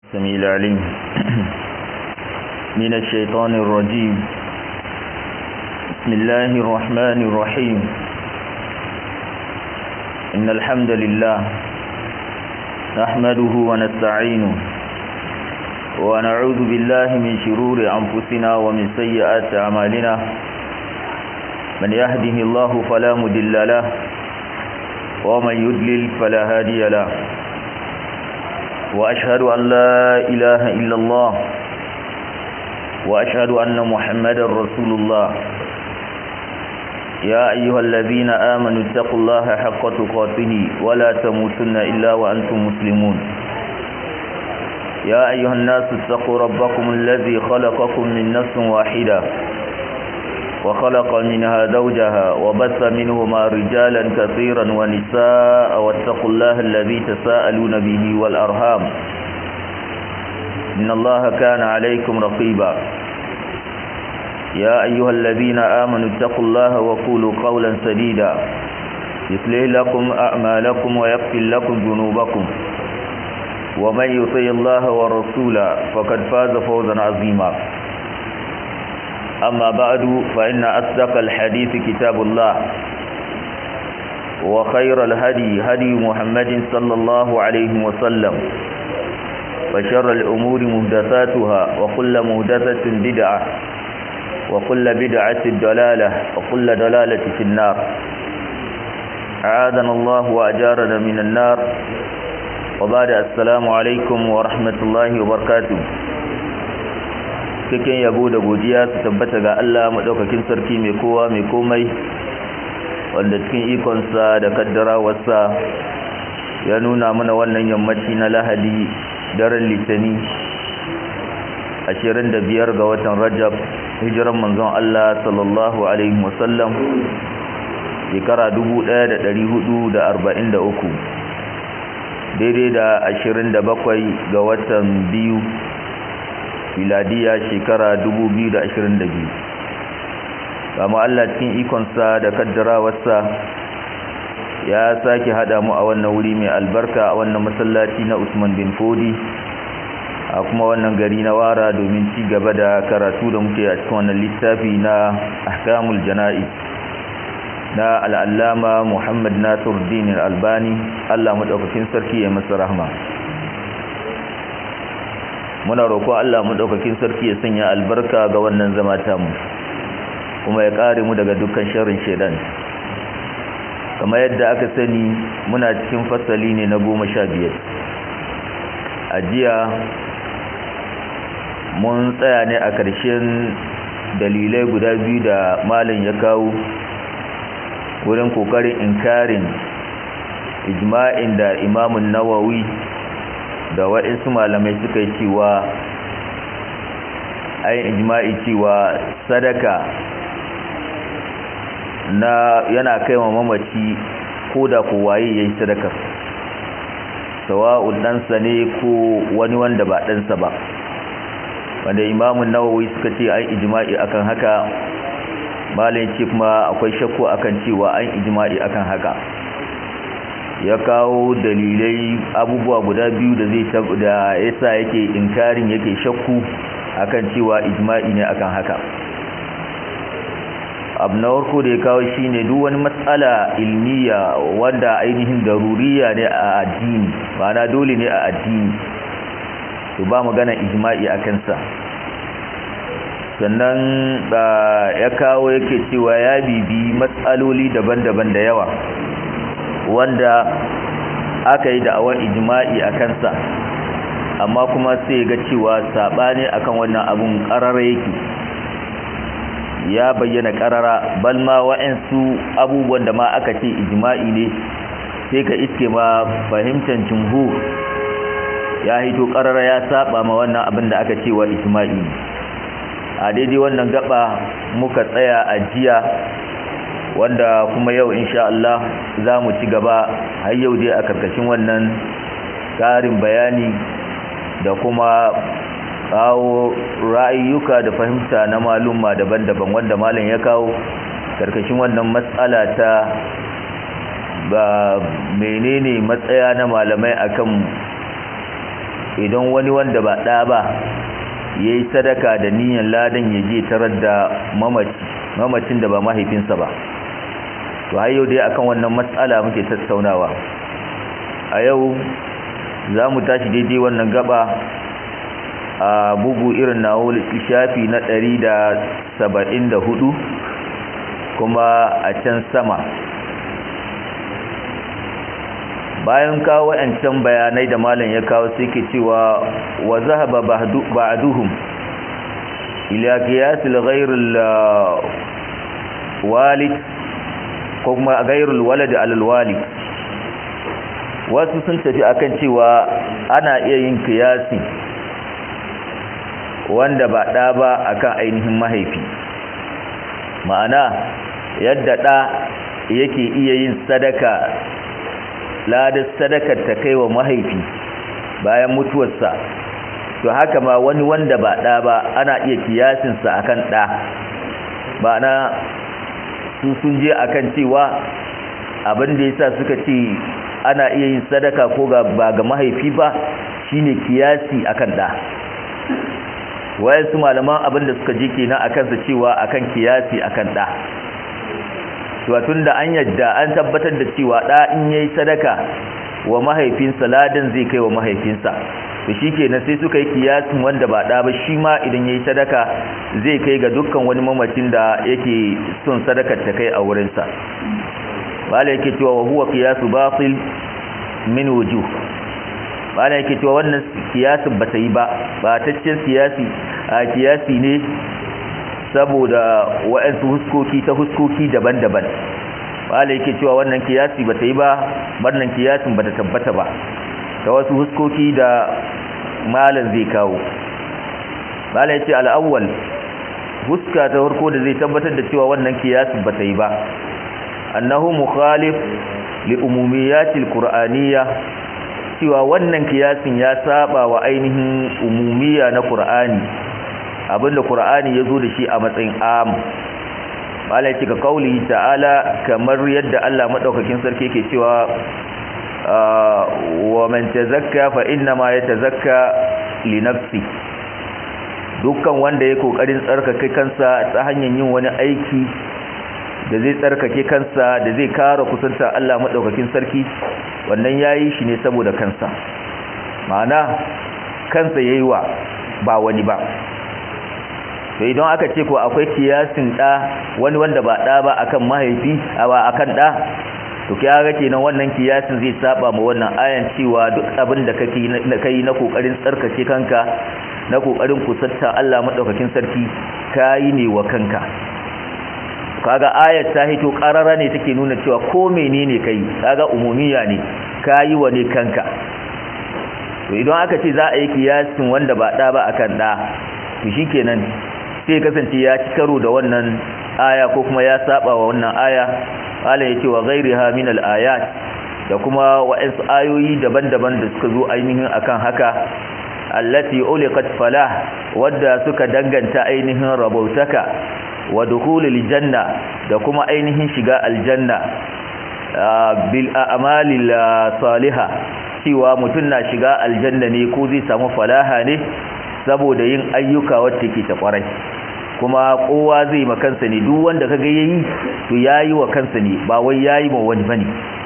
السميع العليم من الشيطان الرجيم بسم الله الرحمن الرحيم إن الحمد لله نحمده ونستعينه ونعوذ بالله من شرور أنفسنا ومن سيئات أعمالنا من يهده الله فلا مدل له ومن يدلل فلا هادي له وأشهد أن لا إله إلا الله وأشهد أن محمدا رسول الله يا أيها الذين آمنوا اتقوا الله حق تقاته ولا تموتن إلا وأنتم مسلمون يا أيها الناس اتقوا ربكم الذي خلقكم من نفس واحدة وخلق منها زوجها وبث منهما رجالا كثيرا ونساء واتقوا الله الذي تساءلون به والأرهام إن الله كان عليكم رقيبا يا أيها الذين آمنوا اتقوا الله وقولوا قولا سديدا يصلح لكم أعمالكم ويغفر لكم ذنوبكم ومن يطيع الله ورسوله فقد فاز فوزا عظيما أما بعد فإن أصدق الحديث كتاب الله وخير الهدي هدي محمد صلى الله عليه وسلم وشر الأمور مهدثاتها وكل مهدثة بدعة وكل بدعة دلالة وكل دلالة في النار أعاذنا الله وأجارنا من النار وبعد السلام عليكم ورحمة الله وبركاته cikin yabo da godiya su tabbata ga Allah madaukakin sarki mai kowa mai komai wanda cikin ikonsa da kaddarawarsa ya nuna mana wannan yammaci na lahadi daren litani 25 ga watan rajab hijiran manzon Allah sallallahu alaihi wasallam shekara 1443 daidai da 27 ga watan biyu miladiya shekara 2022 kama Allah cikin ikonsa da kaddarawarsa ya sake hada mu a wannan wuri mai albarka a wannan masallaci na Usman bin Fodi a kuma wannan gari na Wara domin ci gaba da karatu da muke a cikin wannan littafi na Ahkamul Jana'iz na al'allama Muhammad Nasiruddin Al-Albani Allah madaukakin sarki ya masa rahma muna roƙo Allah mu daukakin sarki ya sanya albarka ga wannan zama tamu kuma ya kare mu daga dukkan sharrin shedan kamar yadda aka sani muna cikin fasali ne na goma sha biyar a jiya mun tsaya ne a ƙarshen dalilai guda biyu da malin ya kawo wurin ƙoƙarin inkarin ijma'in da imamun nawawi da waɗansu malamai suka yi cewa ayin ijma'i cewa sadaka na yana kai wa mamaci ko da ko waye ya yi sadakar sawa'un ɗansa ne ko wani wanda ba ɗansa ba wanda imamun nawawi suka ce an ijma'i akan haka malin ce kuma akwai shakku akan cewa an ijma'i akan haka ya kawo dalilai abubuwa guda biyu da zai da yasa yake inkarin yake shakku akan cewa ijma'i ne akan haka abu na farko da ya kawo shine duk wani matsala ilmiya wanda ainihin daruriya ne a addini ma'ana dole ne a addini to ba magana ijma'i a kansa sannan ya kawo yake cewa ya bibi matsaloli daban-daban da yawa wanda aka yi da'awar ijma'i a kansa amma kuma sai ga cewa saɓani akan wannan abun ƙarara yake ya bayyana ƙarara balma wa'ansu abubuwan da ma aka ce ijma'i ne sai ka iske ma fahimtar jumhur ya hito ƙarara ya saba ma wannan abin da aka ce wa ijma'i a daidai wannan gaba muka tsaya a jiya wanda kuma yau insha Allah za mu ci gaba har yau dai a karkashin wannan ƙarin bayani da kuma kawo ra'ayyuka da fahimta na malumma daban-daban wanda malam ya kawo karkashin wannan matsala ta ba menene matsaya na malamai akan idan wani wanda ba ɗa ba ya yi sadaka da niyan ladan ya je tarar da mamacin da ba mahaifinsa ba to har yau dai akan wannan matsala muke tattaunawa a yau za mu tashi daidai wannan gaba a bugu irin na shafi na ɗari da saba'in da hudu kuma a can sama bayan kawo wa'ancan bayanai da malam ya kawo sai ke cewa wa zahaba ba'duhum ila qiyasil ghayril walid ko kuma ghayrul walad alal walid wasu sun tafi akan cewa ana iya yin kiyasi wanda ba ɗa ba akan ainihin mahaifi ma'ana yadda ɗa yake iya yin sadaka ladar sadakar ta kai wa mahaifi bayan mutuwarsa to haka ma wani wanda ba ɗa ba ana iya kiyasinsa akan ɗa ba na su sun je akan cewa abin da yasa suka ce ana iya yin sadaka ko ga ba ga mahaifi ba shine kiyasi akan ɗa wayansu malaman abin da suka je kenan akan sa cewa akan kiyasi akan ɗa tun da an yadda an tabbatar da cewa ɗa in yayi sadaka wa mahaifinsa ladan zai kai wa mahaifinsa to shikenan sai suka yi kiyasin wanda ba ɗa ba shi ma idan yayi sadaka zai kai ga dukkan wani mamacin da yake son sadakar ta kai a wurinsa bala yake cewa wa huwa qiyasu batil min wujuh bala yake cewa wannan kiyasin ba ta yi ba ba taccen kiyasi a kiyasi ne saboda wa'ansu huskoki ta huskoki daban-daban wala yake cewa wannan kiyasi bata yi ba wannan kiyasin bata tabbata ba ta wasu huskoki da malan zai kawo mala yace al-awwal huska ta farko da zai tabbatar da cewa wannan kiyasin bata yi ba annahu mukhalif li umumiyatil qur'aniyya cewa wannan kiyasin ya saba wa ainihin umumiya na qur'ani abinda qur'ani yazo da shi a matsayin am malai cika kauli ta'ala kamar yadda Allah madaukakin sarki yake cewa wa man tazakka fa inna ma yatazakka li nafsi dukkan wanda ya kokarin tsarkake kansa ta hanyar yin wani aiki da zai tsarkake kansa da zai kara kusanta Allah madaukakin sarki wannan yayi shi ne saboda kansa ma'ana kansa yayi wa ba wani ba to idan aka ce ko akwai kiyasin da wani wanda ba da ba akan mahaifi ba akan da to kiyaga kenan wannan kiyasin zai saba ma wannan ayan cewa duk abin da kake na kai na kokarin tsarkake kanka na kokarin kusanta Allah madaukakin sarki kai ne wa kanka kaga ayat ta hito karara ne take nuna cewa ko menene kai kaga umumiya ne kai wa ne kanka to idan aka ce za a yi kiyasin wanda ba da ba akan da to shikenan sai kasance ya ci karo da wannan aya ko kuma ya saba wa wannan aya ala yace wa ghairiha min al-ayat da kuma wa'ansu ayoyi daban-daban da suka zo ainihin akan haka allati uliqat falah wadda suka danganta ainihin rabautaka wa dukhulil janna da kuma ainihin shiga aljanna bil a'malil salihah cewa mutun na shiga aljanna ne ko zai samu falaha ne saboda yin ayyuka wacce ke ta kwarai kuma kowa zai ma kansa ne duk wanda kaga yayi to yayi wa kansa ne ba wai yayi ma wani bane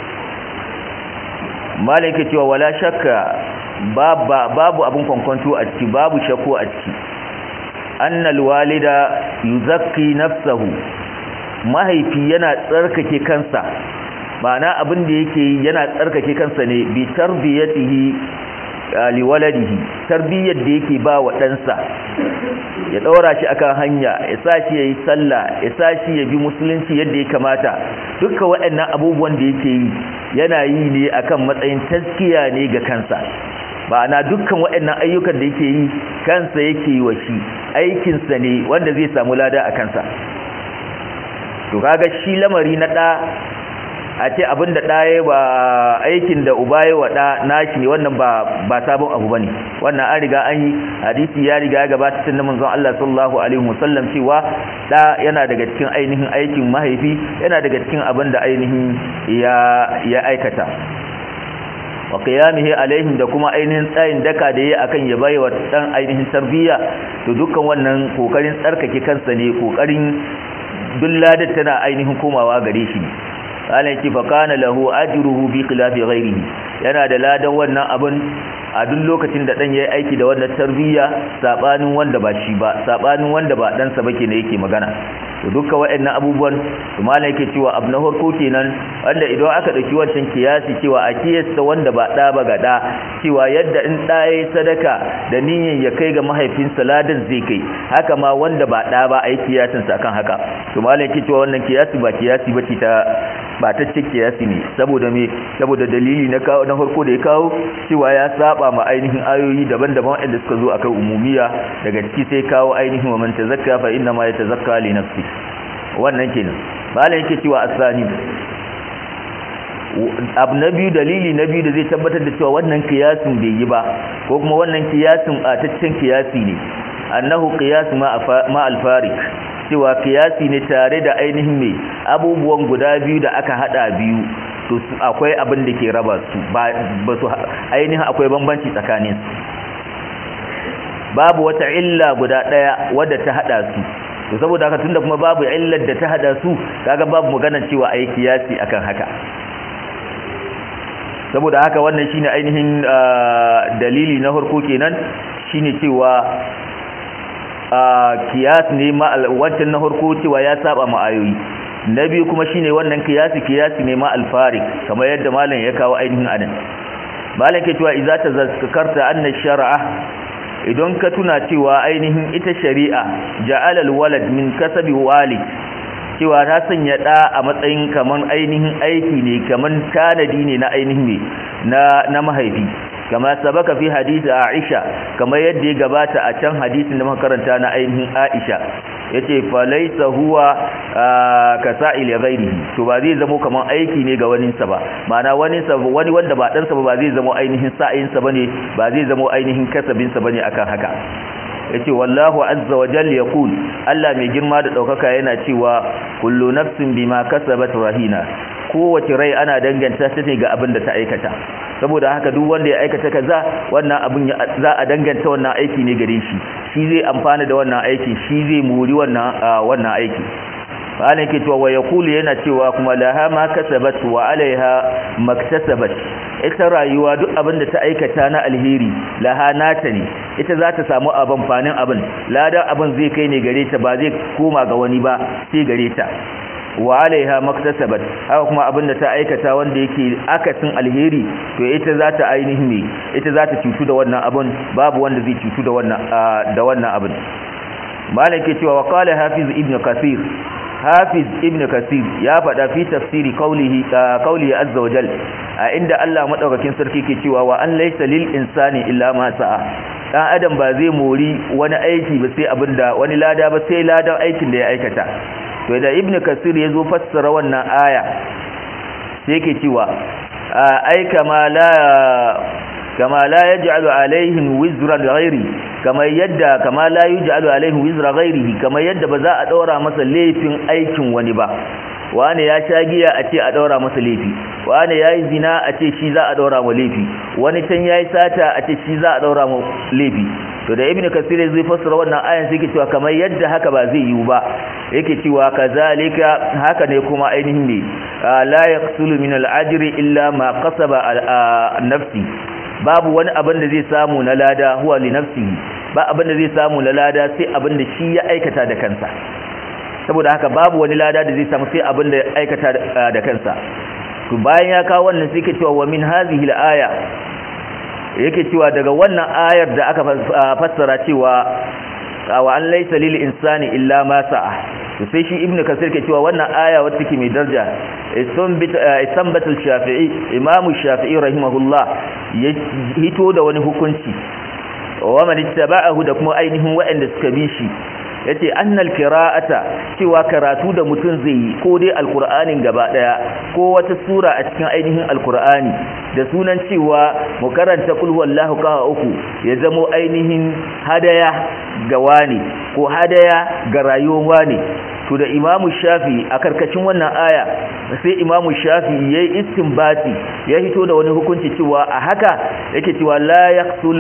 malaka cewa wala shakka babu abun kwankwanto a ciki babu shakku a ciki annal walida yuzakki nafsahu mahaifi yana tsarkake kansa ma'ana abin da yake yi yana tsarkake kansa ne bi tarbiyatihi liwaladihi tarbiyyar da yake ba wa ɗansa ya ɗaura shi akan hanya ya sa shi ya yi sallah ya sa shi ya bi musulunci yadda ya kamata dukkan waɗannan abubuwan da yake yi yana yi ne akan matsayin taskiya ne ga kansa na dukkan waɗannan ayyukan da yake yi kansa yake yi wa shi aikinsa ne wanda zai samu lada a kansa to kaga shi lamari na ɗa a ce abin da ɗaya ba aikin da uba ya wa ɗa nashi ne wannan ba ba sabon abu bane wannan an riga an yi hadisi ya riga ya gabata tun da manzon Allah sallallahu alaihi wasallam cewa ɗa yana daga cikin ainihin aikin mahaifi yana daga cikin abin da ainihin ya ya aikata wa qiyamihi alaihim da kuma ainihin tsayin daka da yayi akan ya baiwa dan ainihin tarbiyya to dukkan wannan kokarin tsarkake kansa ne kokarin dulladar tana ainihin komawa gare shi qala yake fa kana lahu ajruhu bi khilafi ghairihi yana da ladan wannan abun a duk lokacin da dan yayi aiki da wannan tarbiyya sabanin wanda ba shi ba sabanin wanda ba dan sa bake ne yake magana to dukkan waɗannan abubuwan to malai yake cewa abu na farko kenan wanda idan aka dauki wancan kiyasi cewa a kiyasta wanda ba da ba ga da cewa yadda in da yayi sadaka da niyyar ya kai ga mahaifinsa ladan zai kai haka ma wanda ba da ba ai kiyasin sa kan haka to malai yake cewa wannan kiyasi ba kiyasi bace ta ba ta ce kiyasi ne saboda me saboda dalili na kawo na farko da ya kawo cewa ya saba ma ainihin ayoyi daban-daban wanda suka zo akan umumiya daga ciki sai kawo ainihin wa man tazakka fa inna ma yatazakka li nafsi wannan kenan malam yake cewa asani abu na biyu dalili na biyu da zai tabbatar da cewa wannan kiyasin bai yi ba ko kuma wannan kiyasin bataccen kiyasi ne annahu qiyas ma al-farik cewa kiyasi ne tare da ainihin mai abubuwan guda biyu da aka hada biyu to akwai abin da ke raba su ba su ainihin akwai bambanci tsakanin su babu wata illa guda daya wadda ta hada su to saboda haka tunda kuma babu illar da ta hada su kaga babu magana cewa ayi kiyasi akan haka saboda haka wannan shine ainihin dalili na farko kenan shine cewa kiyas ne ma wancan na harko cewa ya saba ma ayoyi na biyu kuma shine wannan kiyasi kiyasi ne ma alfarik kamar yadda malam ya kawo ainihin anan malam ke cewa idza tazakkarta anna shar'a idan ka tuna cewa ainihin ita shari'a ja'ala alwalad min kasabi walid cewa ta sanya da a matsayin kaman ainihin aiki ne kaman tanadi ne na ainihin na na mahaifi kama sabaka fi hadisi Aisha kama yadda ya gabata a can hadisin da muka karanta na ainihin Aisha yace fa laysa huwa kasa'il ghairihi to ba zai zama kaman aiki ne ga wani sa ba ma'ana wani sa wani wanda ba dan sa ba zai zama ainihin sa'in sa bane ba zai zama ainihin kasabin sa bane akan haka yace wallahu azza wa jalla yaqul Allah mai girma da daukaka yana cewa kullu nafsin bima kasabat rahina kowace rai ana danganta ta ne ga abin da ta aikata saboda haka duk wanda ya aikata kaza wannan abin za a danganta wannan aiki ne gare shi shi zai amfana da wannan aiki shi zai muri wannan wannan aiki bana yake cewa wa yaqulu yana cewa kuma laha ma kasabat wa alaiha maktasabat ita rayuwa duk abin da ta aikata na alheri laha nata ne ita za ta samu abin fanin abin ladan abin zai kai ne gare ta ba zai koma ga wani ba sai gare ta wa alaiha maktasabat haka kuma abin da ta aikata wanda yake akasin alheri to ita za ta ainihin ne ita za ta cutu da wannan abin babu wanda zai cutu da wannan da wannan abin malam ke cewa wa qala hafiz ibn kasir hafiz ibn kasir ya faɗa fi tafsiri qawlihi qawlihi azza wa jal a inda Allah madaukakin sarki ke cewa wa an laysa lil insani illa ma sa'a dan adam ba zai mori wani aiki ba sai abinda wani lada ba sai ladan aikin da ya aikata to da ibnu kasir yazo fassara wannan aya sai yake cewa ai kama la kama la yaj'alu alaihim wizran ghairi kama yadda kama la yaj'alu alaihim wizra ghairihi kama yadda ba za a daura masa laifin aikin wani ba wani ya sha giya a ce a daura masa laifi wani yayi zina a ce shi za a daura wa laifi wani can yayi sata a ce shi za a daura wa laifi to da ibnu kasir zai fassara wannan ayan sai yake cewa kamar yadda haka ba zai yiwu ba yake cewa kazalika haka ne kuma ainihin ne la yaqsulu min al-ajri illa ma qasaba nafsi babu wani abin da zai samu na lada huwa li nafsihi ba abin da zai samu na lada sai abin da shi ya aikata da kansa saboda haka babu wani lada da zai samu sai abin da ya aikata da kansa to bayan ya kawo wannan sai yake cewa wa min hadhihi al-aya yake cewa daga wannan ayar da aka fassara cewa wa an laysa lil insani illa ma sa'a to sai shi ibnu kasir ke cewa wannan aya wacce take mai daraja isambat al-shafi'i imamu shafi'i rahimahullah ya hito da wani hukunci wa man ittaba'ahu da kuma ainihin waɗanda suka bi shi yace annal qira'ata cewa karatu da mutum zai yi ko dai alqur'anin gaba daya ko wata sura a cikin ainihin alqur'ani da sunan cewa mu karanta kul huwallahu qaha uku ya zamo ainihin hadaya ga wani ko hadaya ga rayuwar wani to da imamu shafi a karkashin wannan aya sai imamu shafi ya yi istinbati ya hito da wani hukunci cewa a haka yake cewa la yaqtul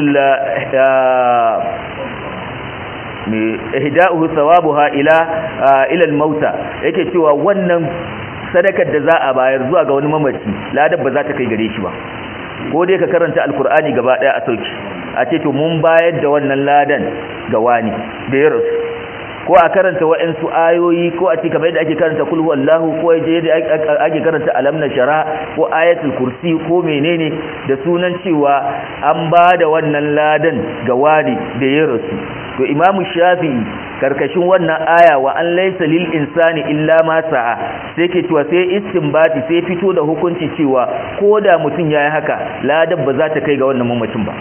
mai ihda'uhu thawabuha ila ila al-mauta yake cewa wannan sadakar da za a bayar zuwa ga wani mamaci ladar ba za ta kai gare shi ba ko dai ka karanta alkur'ani gaba daya a sauki a ce to mun bayar da wannan ladan ga wani da ya rasu ko a karanta wa'ansu ayoyi ko a ce kamar yadda ake karanta kulhu wallahu ko yadda ake karanta alam na shara ko ayatul kursi ko menene da sunan cewa an ba da wannan ladan ga wani da ya rasu to imamu shafi'i karkashin wannan aya wa an laysa lil insani illa ma sa'a sai ke cewa sai istinbati sai fito da hukunci cewa ko da mutum yayi haka ladan ba za ta kai ga wannan mamacin ba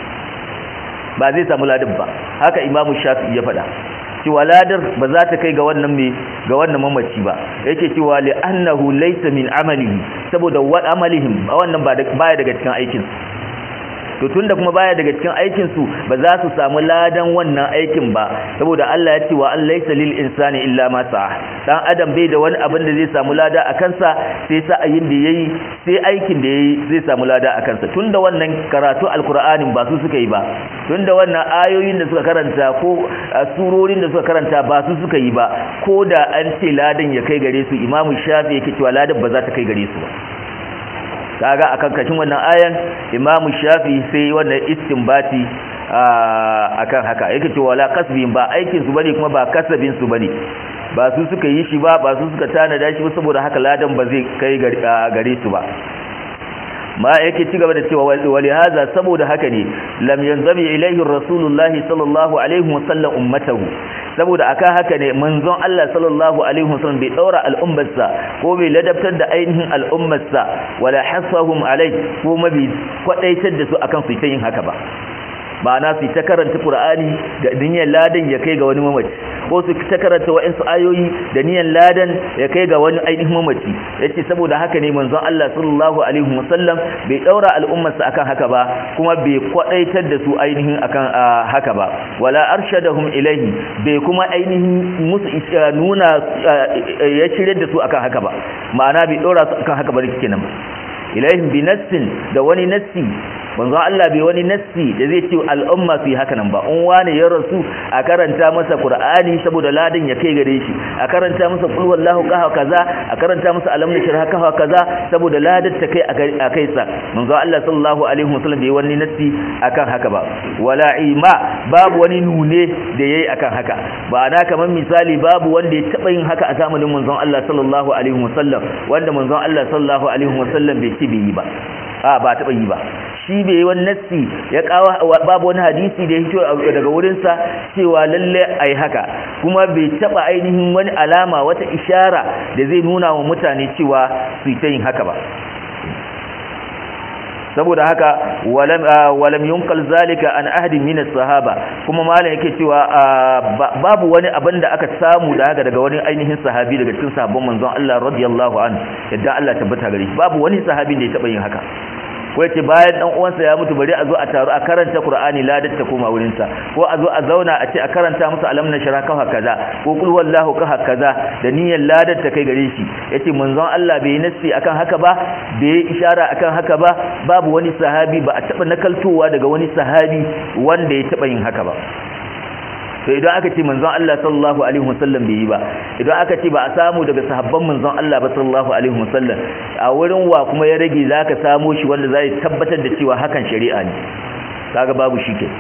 ba zai samu ladan ba haka imamu shafi'i ya faɗa cewa ladar ba za ta kai ga wannan me ga wannan mamaci ba yake cewa li annahu laysa min amalihi saboda wa amalihim wannan ba baya daga cikin aikin to tunda kuma baya daga cikin aikin su ba za su samu ladan wannan aikin ba saboda Allah ya ce wa an laysa lil insani illa ma sa'a dan adam bai da wani abin da zai samu lada a kansa sai sa'ayin da yayi sai aikin da yayi zai samu lada a kansa tunda wannan karatu alqur'anin ba su suka yi ba tunda wannan ayoyin da suka karanta ko surorin da suka karanta ba su suka yi ba ko da an ce ladan ya kai gare su imamu shafi yake cewa ladan ba za ta kai gare su ba kaga akan kashin wannan ayan imamu shafi sai wannan istinbati akan haka yake cewa la kasbin ba aikin su bane kuma ba kasabin su bane ba su suka yi shi ba ba su suka tanada shi ba saboda haka ladan ba zai kai gare su ba ma yake ci gaba da cewa wali haza saboda haka ne lam yanzami ilaihi rasulullahi sallallahu alaihi wasallam ummatahu saboda aka haka ne manzon Allah sallallahu alaihi wasallam bai daura al'ummarsa ko bai ladabtar da ainihin al'ummarsa wala hasahum alai ko mabi kwadaitar da su akan su ta yin haka ba ma'ana su ta karanta Qur'ani da niyyar ladan ya kai ga wani mamaci ko su ta karanta wa'ansu ayoyi da niyyar ladan ya kai ga wani ainihin mamaci yace saboda haka ne manzon Allah sallallahu alaihi wasallam bai daura al'ummarsa akan haka ba kuma bai kwadaitar da su ainihin akan haka ba wala arshadahum ilaihi bai kuma ainihin musu nuna ya shirye da su akan haka ba ma'ana bai daura su akan haka ba kenan ba ilaihim bi nassin da wani nassi manzon Allah bai wani nassi da zai ce al'umma su yi haka nan ba in wani ya rasu a karanta masa Qur'ani saboda ladan ya kai gare shi a karanta masa qul wallahu qaha kaza a karanta masa alam nashrah kaha kaza saboda ladan ta kai a kai sa manzon Allah sallallahu alaihi wasallam bai wani nassi akan haka ba wala ima babu wani nune da yayi akan haka ba na kamar misali babu wanda ya taba yin haka a zamanin manzon Allah sallallahu alaihi wasallam wanda manzon Allah sallallahu alaihi wasallam bai ci bai yi ba a ba taba yi ba shi bai wani nassi ya kawo babu wani hadisi da ya hito daga wurinsa cewa lalle ai haka kuma bai taba ainihin wani alama wata ishara da zai nuna wa mutane cewa su yi ta yin haka ba saboda haka walam yunkal zalika an ahadin min sahaba kuma malam yake cewa babu wani abin da aka samu da haka daga wani ainihin sahabi daga cikin sahabban manzon Allah radiyallahu anhu yadda Allah tabbata gare shi babu wani sahabin da ya taba yin haka ko yace bayan dan uwansa ya mutu bari a zo a taru a karanta Qur'ani ladar ta koma wurin sa ko a zo a zauna a ce a karanta musu alam na shara kafa kaza ko kul wallahu kafa kaza da niyyar ladar ta kai gare shi yace manzon Allah bai nassi akan haka ba bai ishara akan haka ba babu wani sahabi ba a taba nakaltowa daga wani sahabi wanda ya taba yin haka ba to idan aka ce manzon Allah sallallahu alaihi wasallam bai yi ba idan aka ce ba a samu daga sahabban manzon Allah ba sallallahu alaihi wasallam a wurin wa kuma ya rage zaka samu shi wanda zai tabbatar da cewa hakan shari'a ne kaga babu shi ke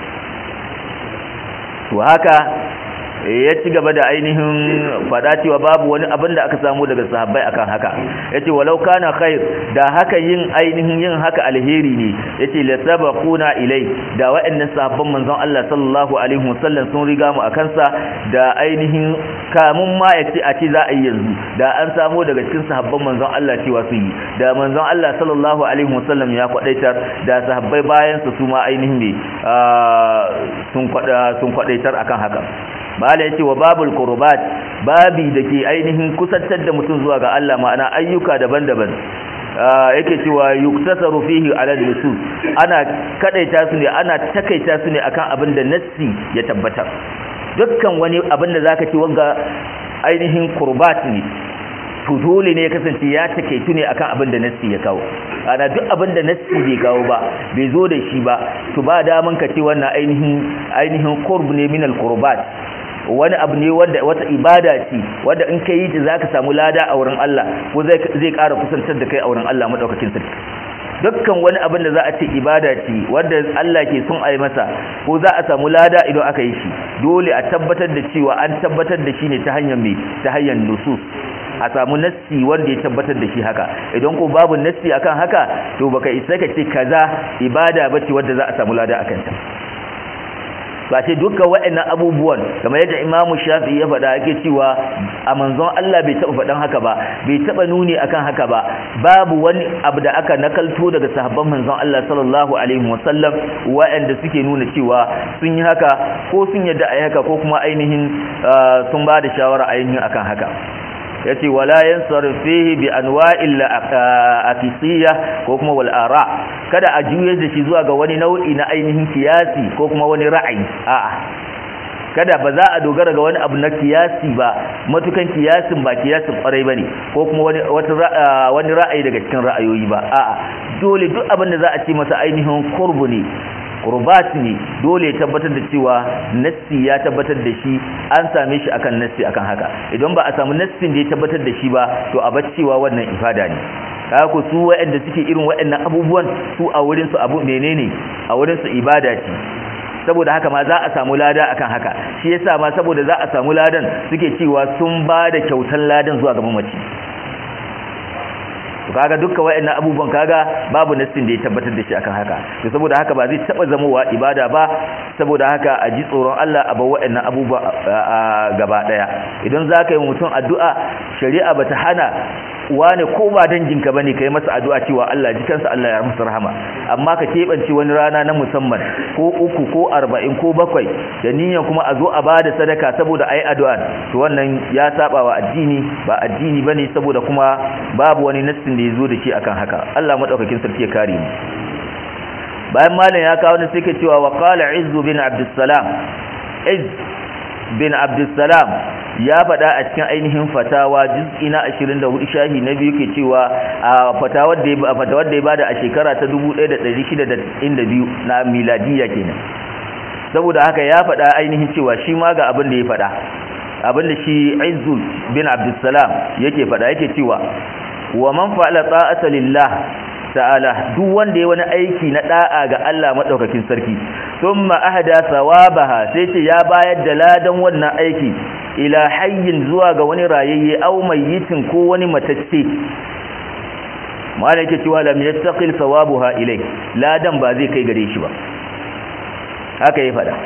to haka ya ci gaba da ainihin fada cewa babu wani abin da aka samu daga sahabbai akan haka yace walau kana khair da haka yin ainihin yin haka alheri ne yace la sabaquna ilai da wa'annan sahabban manzon Allah sallallahu alaihi wasallam sun riga mu akan sa da ainihin kamun ma yace a ce za a yi yanzu da an samu daga cikin sahabban manzon Allah cewa su yi da manzon Allah sallallahu alaihi wasallam ya kwadaitar da sahabbai bayan su su ma ainihin ne sun kwada sun kwadaitar akan haka bala yace wa babul qurbat babi dake ainihin kusantar da mutum zuwa ga Allah ma'ana ayyuka daban-daban yake cewa yuktasaru fihi ala nusus ana kadaita su ne ana takaita su ne akan abin da nassi ya tabbata dukkan wani abin da zaka ci wanga ainihin qurbat ne to dole ne ya kasance ya takeitu ne akan abin da nassi ya kawo ana duk abin da nassi bai kawo ba bai zo da shi ba to ba daman ka ce wannan ainihin ainihin qurb ne min al-qurbat wani abu ne wanda wata ibada ce wanda in kai ta zaka samu lada a wurin Allah ko zai zai ƙara kusantar da kai a wurin Allah madaukakin sarki dukkan wani abin da za a ce ibada ce wanda Allah ke son a yi masa ko za a samu lada idan aka yi shi dole a tabbatar da cewa an tabbatar da shi ne ta hanyar mai ta hanyar nusus a samu nassi wanda ya tabbatar da shi haka idan ko babu nassi akan haka to baka isa ka ce kaza ibada bace wanda za a samu lada akan ta ba ce dukkan waɗannan abubuwan kamar yadda imamu shafi ya faɗa ake cewa a manzon Allah bai taɓa faɗan haka ba bai taɓa nuni akan haka ba babu wani abu da aka nakalto daga sahabban manzon Allah sallallahu alaihi wasallam waɗanda suke nuna cewa sun yi haka ko sun yadda a haka ko kuma ainihin sun ba da shawara ainihin akan haka yace wala yansarif fihi bi anwa'il afisiyya ko kuma wal ara kada a juye da shi zuwa ga wani nau'i na ainihin kiyasi ko kuma wani ra'ayi a'a kada ba za a dogara ga wani abu na kiyasi ba matukan kiyasin ba kiyasin kwarai bane ko kuma wani wani ra'ayi daga cikin ra'ayoyi ba a'a dole duk abin da za a ce masa ainihin qurbu ne qurbat ne dole ya tabbatar da cewa nassi ya tabbatar da shi an same shi akan nassi akan haka idan ba a samu nassin da ya tabbatar da shi ba to a bar cewa wannan ifada ne kaga ko su waɗanda suke irin waɗannan abubuwan su a wurin su abu menene a wurin su ibada ce saboda haka ma za a samu lada akan haka shi yasa ma saboda za a samu ladan suke cewa sun ba da kyautan ladan zuwa ga mamaci to kaga dukkan wayannan abubuwan kaga babu nassin da ya tabbatar da shi akan haka to saboda haka ba zai taba zamowa ibada ba saboda haka a ji tsoron Allah a bar wayannan abubuwa gaba daya idan zaka yi mutum addu'a shari'a bata hana wane ko ba danginka bane kai masa addu'a cewa Allah ji kansa Allah ya masa rahama amma ka kebance wani rana na musamman ko uku ko arba'in ko bakwai da niyyar kuma a zo a bada sadaka saboda ayi addu'a to wannan ya saba wa addini ba addini bane saboda kuma babu wani nassin da ya zo da shi akan haka Allah madaukakin sarki ya kare mu bayan malam ya kawo ne sai ke cewa wa qala izzu bin abdussalam izz bin abdussalam ya faɗa a cikin ainihin fatawa juz'i na 24 shahi na biyu ke cewa a fatawar da ya fatawar da ya bada a shekara ta 1692 na miladiya kenan saboda haka ya faɗa ainihin cewa shi ma ga abin da ya faɗa abin da shi Izzu bin Abdussalam yake faɗa yake cewa wa man fa'ala ta'ata lillah ta'ala duk wanda ya wani aiki na da'a ga Allah madaukakin sarki thumma ahda thawabaha sai ce ya bayar da ladan wannan aiki ila hayyin zuwa ga wani rayayye aw mayyitin ko wani matacce malaka cewa lam yattaqil thawabuha ilai ladan ba zai kai gare shi ba haka ya fada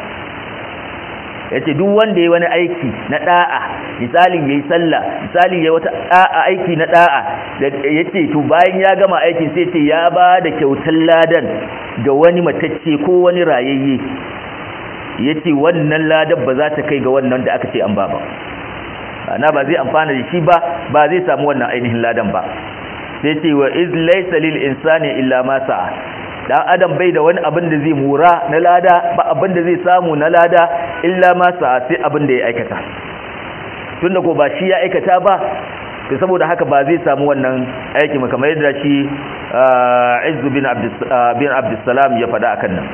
yace duk wanda yayi wani aiki na da'a misalin yayi sallah misalin yayi wata da'a aiki na da'a yace to bayan ya gama aikin sai ce ya ba da kyautar ladan ga wani matacce ko wani rayayye yace wannan ladan ba za ta kai ga wannan da aka ce an ba ba ana ba zai amfana da shi ba ba zai samu wannan ainihin ladan ba sai ce wa iz laysa lil insani illa ma sa'a dan adam bai da wani abin da zai mura na lada ba abin da zai samu na lada illa ma sa'a sai abin da ya aikata tunda ko ba shi ya aikata ba to saboda haka ba zai samu wannan aiki kamar yadda shi Izz bin Abdus bin Abdussalam ya faɗa akan nan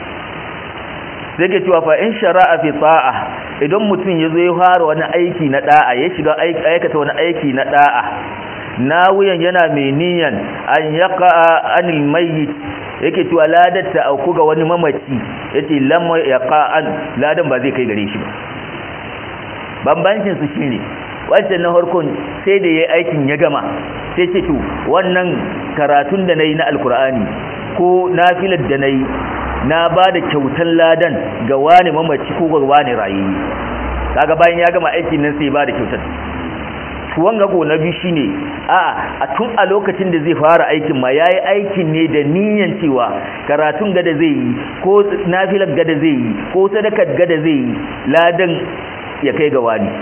sai ke cewa fa in shara'a fi ta'a idan mutum ya zo ya fara wani aiki na da'a ya shiga aikata wani aiki na da'a nawuyan yana mai niyan an yaqa anil mayyit yake cewa ladar ta auku ga wani mamaci yace lam yaqa an ladan ba zai kai gare shi ba bambancin su shine wancan na harkon sai da yayi aikin ya gama sai ce to wannan karatun da nayi na alkur'ani ko nafilar da nayi na ba da kyautan ladan ga wani mamaci ko ga wani rayayi kaga bayan ya gama aikin nan sai ba da kyautan wanga go na biyu shine a a tun a lokacin da zai fara aikin ma yayi aikin ne da niyyar cewa karatun gada zai yi ko nafilar gada zai yi ko sadakar gada zai yi ladan ya kai ga wani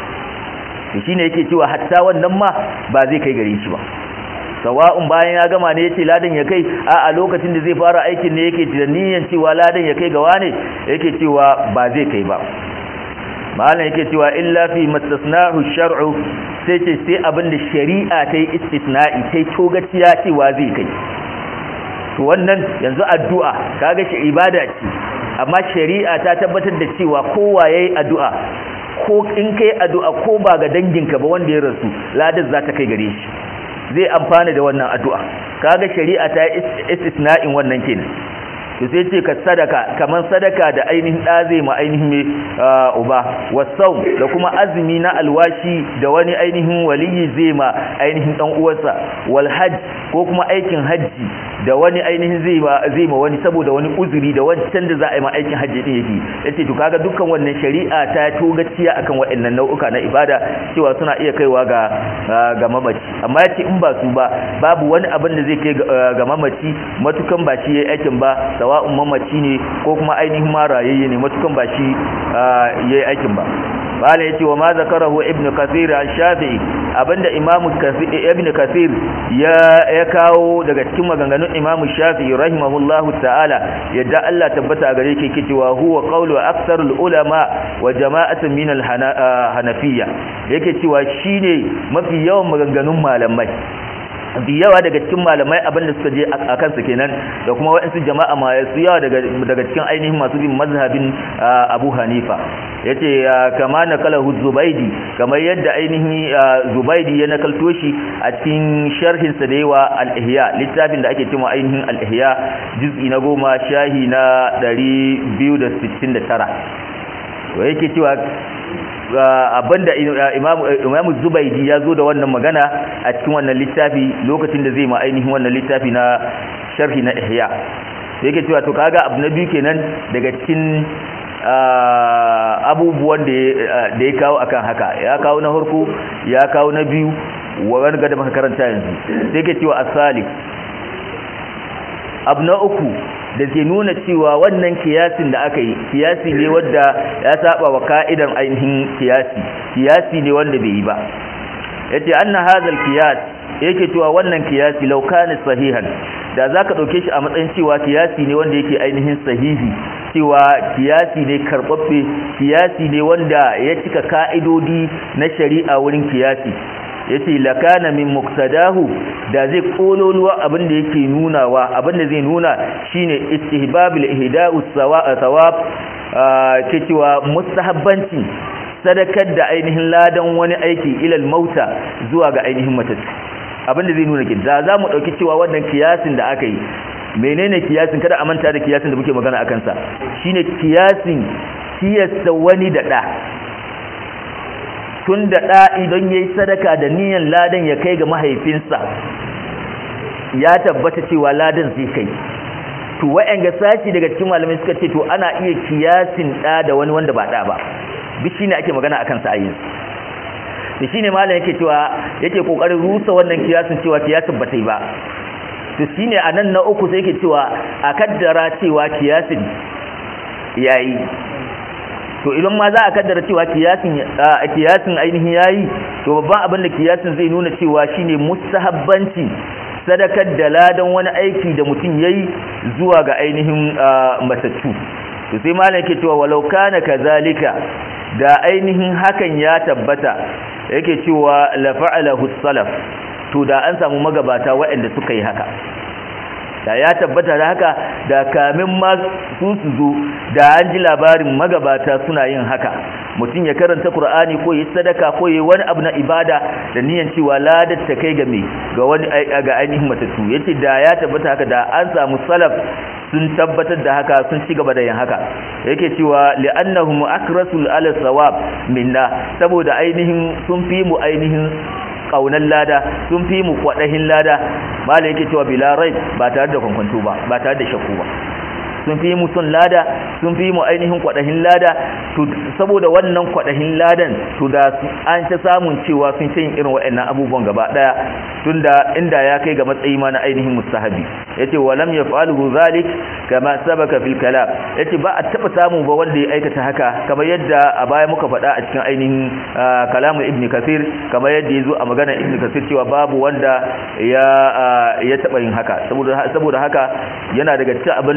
shine yake cewa hatta wannan ma ba zai kai gare shi ba sawa'un bayan ya gama ne yace ladan ya kai a a lokacin da zai fara aikin ne yake da niyyar cewa ladan ya kai ga wane yake cewa ba zai kai ba malam yake cewa illa fi mastasnahu shar'u sai ce sai abinda shari'a ta yi istisna'i ta yi togaciya cewa zai kai to wannan yanzu addu'a kaga shi ibada ce amma shari'a ta tabbatar da cewa kowa yayi addu'a ko in kai addu'a ko ba ga danginka ba wanda ya rasu ladar za ta kai gare shi zai amfana da wannan addu'a kaga shari'a ta yi istisna'in wannan kenan to sai ce ka sadaka kaman sadaka da ainihin da zai ma ainihin mai uba wasau da kuma azumi na alwashi da wani ainihin waliyi zai ma ainihin dan uwarsa wal hajj ko kuma aikin hajji da wani ainihin zai ma zai ma wani saboda wani uzuri da wancan da za a yi ma aikin hajji din yake yace to kaga dukkan wannan shari'a ta togaciya akan waɗannan nau'uka na ibada cewa suna iya kaiwa ga ga mamaci amma yace in ba su ba babu wani abin da zai kai ga mamaci matukan ba shi yayi aikin ba sawa'un mamaci ne ko kuma ainihin ma rayayye ne matukan ba shi yayi aikin ba bala yace wa ma zakarahu ibn kathir an shafi'i abinda imam ibn kathir ya ya kawo daga cikin maganganun imam shafi'i rahimahullahu ta'ala yadda Allah tabbata gare shi yake cewa huwa qawlu aktsarul ulama wa jama'atun min al-hanafiyya yake cewa shine mafi yawan maganganun malamai da yawa daga cikin malamai abinda suka je a kansu kenan da kuma waɗansu jama'a ma su yawa daga cikin ainihin masu bin mazhabin abu hanifa ya ce kama na kalahu zubaidi kamar yadda ainihin zubaidi ya nakalto shi a cikin sharhinsa da yawa al'ihya littafin da ake cewa ainihin al'ihya juz'i na goma shahi na 269 to yake cewa abinda imamu zubaidi ya zo da wannan magana a cikin wannan littafi lokacin da zai ma ainihin wannan littafi na sharhi na ihya yake cewa to kaga abu na biyu kenan daga cikin abubuwan da ya kawo akan haka ya kawo na harko ya kawo na biyu wani gada maka karanta yanzu sai yake cewa asali abu na uku da zai nuna cewa wannan kiyasin da aka yi kiyasi ne wanda ya saba wa ka'idan ainihin kiyasi kiyasi ne wanda bai yi ba yace anna hadha kiyas yake cewa wannan kiyasi law kana sahihan da zaka dauke shi a matsayin cewa kiyasi ne wanda yake ainihin sahihi cewa kiyasi ne karbabbe kiyasi ne wanda ya cika ka'idodi na shari'a wurin kiyasi yace lakana min muqtadahu da zai kololuwa abin da yake nunawa abin da zai nuna shine istihbabul ihda'u thawab ke cewa mustahabbanci sadakar da ainihin ladan wani aiki ilal mauta zuwa ga ainihin matattu abin da zai nuna ki da za mu dauki cewa wannan kiyasin da aka yi menene kiyasin kada a manta da kiyasin da muke magana akan sa shine kiyasin kiyasta wani da da tun da ɗa idan ya yi sadaka da niyan ladan ya kai ga mahaifinsa ya tabbata cewa ladan zai kai to wa'yan ga sashi daga cikin malamai suka ce to ana iya kiyasin ɗa da wani wanda ba ɗa ba duk shine ake magana akan sa ayin da shine malam yake cewa yake kokarin rusa wannan kiyasin cewa kiyasin ba ta yi ba to shine a nan na uku sai yake cewa a kaddara cewa kiyasin yayi to idan ma za a kaddara cewa kiyasin kiyasin ainihin yayi to babban abin da kiyasin zai nuna cewa shine mustahabbanci sadakar da ladan wani aiki da mutum yayi zuwa ga ainihin matattu to sai malam yake cewa walau kana kazalika da ainihin hakan ya tabbata yake cewa la fa'alahu salaf to da an samu magabata waɗanda suka yi haka da ya tabbata da haka da kamin ma su su zo da an ji labarin magabata suna yin haka mutum ya karanta Qur'ani ko yi sadaka ko yi wani abu na ibada da niyan cewa ladar ta kai ga me ga wani ga ainihin matattu yace da ya tabbata haka da an samu salaf sun tabbatar da haka sun ci gaba da yin haka yake cewa li'annahum akrasul ala sawab minna saboda ainihin sun fi mu ainihin kaunan lada sun fi mu kwadahin lada malai yake cewa bila rai ba tare da kwankwanto ba ba tare da shakku ba sun fi mu sun lada sun fi mu ainihin kwadahin lada to saboda wannan kwadahin ladan to da an ta samun cewa sun ce irin waɗannan abubuwan gaba daya tunda inda ya kai ga matsayi ma na ainihin mustahabi yace walam yaf'aluhu zalik kama sabaka fil kalam yace ba a taba samu ba wanda ya aikata haka kamar yadda a baya muka faɗa a cikin ainihin kalamu ibn kasir kamar yadda yazo a magana ibn kasir cewa babu wanda ya ya taba yin haka saboda saboda haka yana daga cikin abinda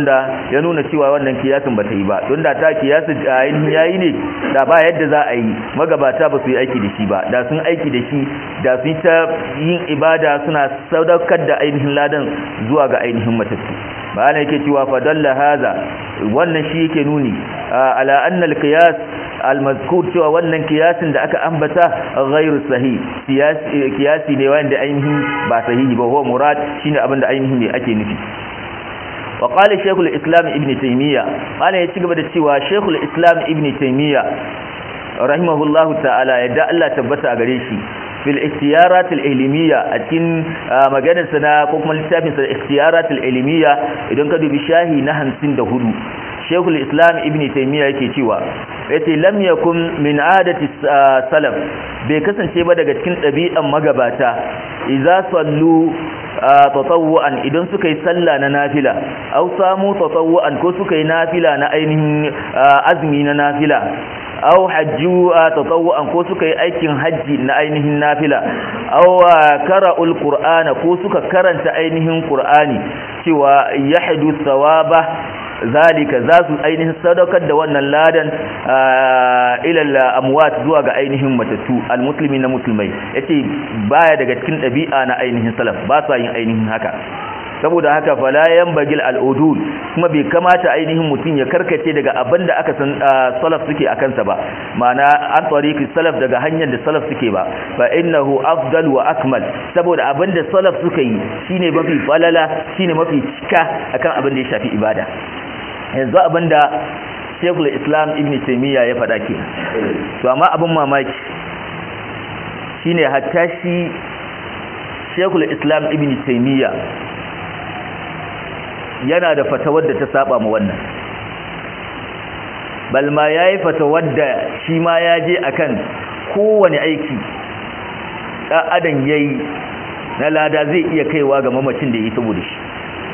ya nuna cewa wannan kiyasin ba ta yi ba don da ta kiyasin ainihin yayi ne da ba yadda za a yi magabata ba su yi aiki da shi ba da sun aiki da shi da sun ta yin ibada suna sadaukar da ainihin ladan zuwa ga ainihin matattu ba yake cewa fadalla haza wannan shi yake nuni ala anna al-qiyas al-mazkur cewa wannan kiyasin da aka ambata ghairu sahih kiyasi ne wanda ainihin ba sahihi ba huwa murad shine abin da ainihin ne ake nufi wa qala shaykhul islam ibn taymiya mana ya cigaba da cewa shaykhul islam ibn taymiya rahimahullahu ta'ala yadda Allah tabbata a gare shi fil ikhtiyarat al-ilmiya a cikin maganar sa na ko kuma littafin sa ikhtiyarat al-ilmiya idan ka dubi shahi na 54 Sheikhul Islam Ibn Taymiyyah yake cewa yace lam yakun min adati salaf bai kasance ba daga cikin ɗabi'an magabata idza sallu tatawu'an idan suka yi sallah na nafila aw samu tatawu'an ko suka yi nafila na ainihin azumi na nafila aw hajju tatawu'an ko suka yi aikin hajji na ainihin nafila aw qara'ul qur'ana ko suka karanta ainihin qur'ani cewa yahdu thawaba zalika za su ainihin sadaukar da wannan ladan ilal amwat zuwa ga ainihin matattu almuslimi na musulmai yace baya daga cikin ɗabi'a na ainihin salaf ba sa yin ainihin haka saboda haka fala yanbagil al'udul kuma bai kamata ainihin mutum ya karkace daga abin da aka san salaf suke a kansa ba ma'ana an tariqi salaf daga hanyar da salaf suke ba fa innahu afdal wa akmal saboda abin da salaf suka yi shine mafi falala shine mafi cika akan abin da ya shafi ibada yanzu abinda Sheikhul Islam Ibn Taymiyyah ya faɗa ke to amma abin mamaki shine hatta shi Sheikhul Islam Ibn Taymiyyah yana da fatawar da ta saba mu wannan balma yayi fatawar da shi ma ya je akan kowane aiki dan adam yayi na lada zai iya kaiwa ga mamacin da yi saboda shi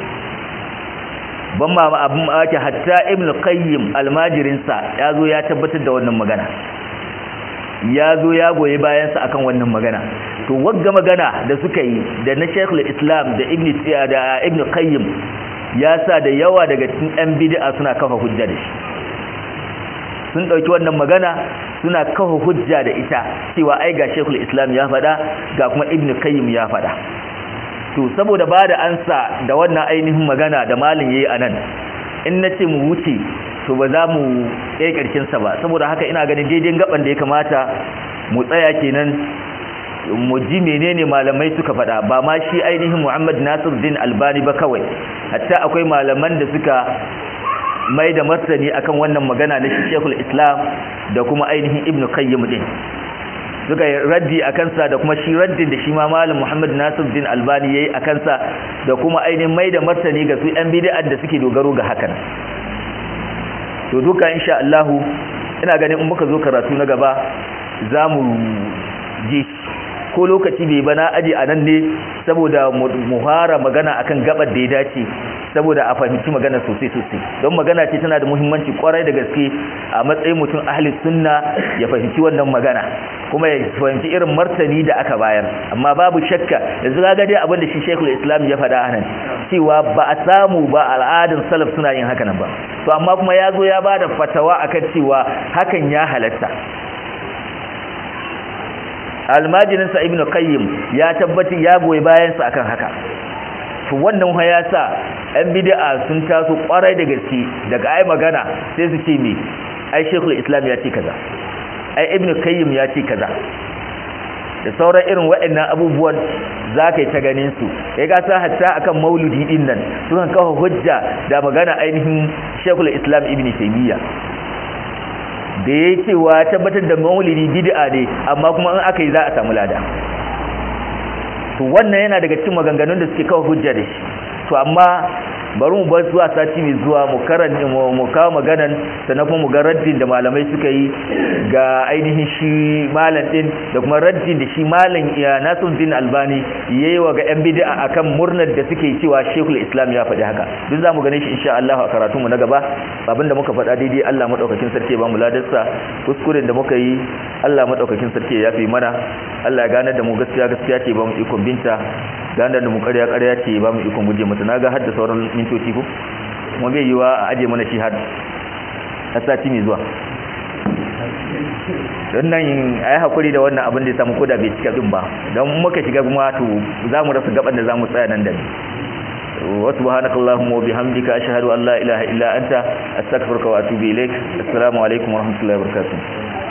ban ma abin ake hatta ibn qayyim almajirinsa ya zo ya tabbatar da wannan magana ya zo ya goyi bayansa akan wannan magana to wagga magana da suka yi da na shaykhul islam da ibn da ibn qayyim ya sa da yawa daga cikin yan bid'a suna kafa hujja da shi sun dauki wannan magana suna kafa hujja da ita cewa ai ga shaykhul islam ya faɗa ga kuma ibn qayyim ya faɗa to saboda ba da ansa da wannan ainihin magana da malin yayi anan in nace mu wuce to ba za mu kai karshen sa ba saboda haka ina ganin daidai gaban da ya kamata mu tsaya kenan mu ji menene malamai suka faɗa ba ma shi ainihin Muhammad Nasiruddin Albani ba kawai hatta akwai malaman da suka mai da martani akan wannan magana na Sheikhul Islam da kuma ainihin Ibn Qayyim din suka yi raddi a kansa da kuma shi raddin da shi ma malam Muhammad Nasiruddin Albani yayi a kansa da kuma ainihin mai da martani ga su yan bid'a da suke dogaro ga hakan to duka insha Allah ina ganin in muka zo karatu na gaba zamu ji ko lokaci bai bana aji a nan ne saboda mu fara magana akan gabar da ya dace saboda a fahimci magana sosai sosai don magana ce tana da muhimmanci kwarai da gaske a matsayin mutum ahli sunna ya fahimci wannan magana kuma ya fahimci irin martani da aka bayar amma babu shakka yanzu ga dai abin da shi Sheikhul Islam ya faɗa anan cewa ba a samu ba al'adun salaf suna yin haka nan ba to amma kuma ya zo ya bada fatawa akan cewa hakan ya halatta almajininsa ibnu qayyim ya tabbata ya goyi bayansa akan haka to wannan ya sa yan bid'a sun taso kwarai da gaske daga ai magana sai su ce me ai shekul islam ya ce kaza ai ibnu qayyim ya ce kaza da sauran irin waɗannan abubuwan za ka yi ta ganin su ya gasa hatta akan mauludi din nan sukan kawo hujja da magana ainihin shekul islam ibnu taymiya da ya cewa tabbatar da maulidi bid'a ne amma kuma in aka yi za a samu lada to wannan yana daga cikin maganganun da suke kawo hujja da shi to amma bari mu bar zuwa sati mai zuwa mu karanta mu kawo maganan sannan kuma mu ga raddin da malamai suka yi ga ainihin shi malam din da kuma raddin da shi malam ya Nasiruddin Albani yayi wa ga yan bid'a akan murnar da suke cewa Sheikhul Islam ya faɗi haka duk zamu gane shi insha Allah a karatu mu na gaba abinda muka faɗa daidai Allah madaukakin sarki ya ba mu ladarsa kuskuren da muka yi Allah madaukakin sarki ya yafe mana Allah ya gane da mu gaskiya gaskiya ce ba mu ikon binta ganar da mu ƙarya ƙarya ce ba mu ikon guje mata naga har da sauran mintoci ko kuma bai yiwa a aje mana shi har sati mai zuwa don nan a yi haƙuri da wannan abin da ya samu koda bai cika ɗin ba don muka shiga kuma to za mu rasa gaban da za mu tsaya nan da ne wasu subhanakallahumma wa bihamdika ashhadu an la ilaha illa anta astaghfiruka wa atubu ilaik assalamu alaikum wa rahmatullahi wa barakatuh